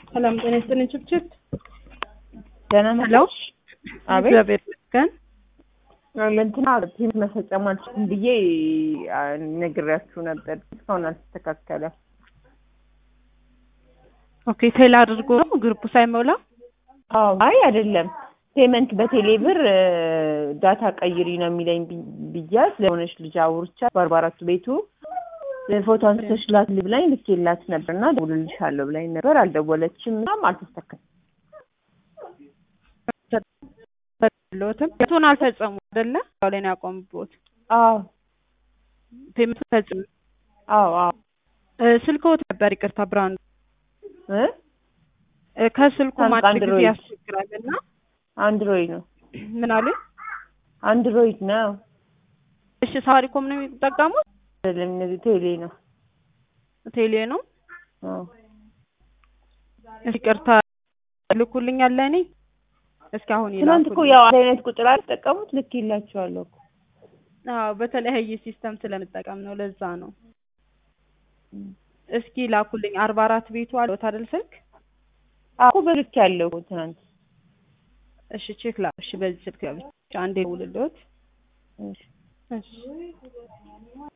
ሰላም ጤና ይስጥልኝ። ችብችብ ደህና ሄሎ። ነሽ? አቤት እግዚአብሔር ይመስገን። እንትና ፒን መፈጸም አልችልም ብዬ አ፣ ነግሬያችሁ ነበር። እስካሁን አልተስተካከለም። ኦኬ ቴል አድርጎ ነው ግሩፕ ሳይሞላ አዎ አይ አይደለም ፔመንት በቴሌ ብር እ፣ ዳታ ቀይሪ ነው የሚለኝ ቢ- ብያት ለሆነች ልጅ አውርቻት በአርባ አራቱ ቤቱ ፎቶ አንስተሽ ላክ ብላኝ ልኬላት ነበር እና ደውልልሻለሁ ብላኝ ነበር። አልደወለችም። ምናምን አልተስተካከለም። ለዎትም ቱን አልፈጸሙ አይደለ? ያው ላይ ነው ያቆምቦት አዎ ፔመንቱ ፈጽም አዎ አዎ ስልክዎት ነበር ይቅርታ ብራንዱ እ እ፣ ከስልኩ ሳምሰንግ ማጭ ጊዜ አንድሮይድ። ያስቸግራል እና አንድሮይድ ነው ምን አሉ? አንድሮይድ ነው እሺ ሳፋሪኮም ነው የሚጠቀሙት? አይደለም እነዚህ ቴሌ ነው። ቴሌ ነው። አዎ ይቅርታ ልኩልኛል ለእኔ እስኪ አሁን ትናንት እኮ ይላኩልኝ። ያው አንድ አይነት ቁጥር አልተጠቀሙት ልክ ይላቸዋለሁ እኮ አዎ በተለያየ ሲስተም ስለምጠቀም ነው ለዛ ነው። እስኪ ላኩልኝ። አርባ አራት ቤቱ አለዎት አይደል ስልክ? አዎ እኮ በልክ ያለው እኮ ትናንት እሺ ቼክ ላ እሺ በዚህ ስልክ ብቻ አንዴ ደውልልዎት። እሺ እሺ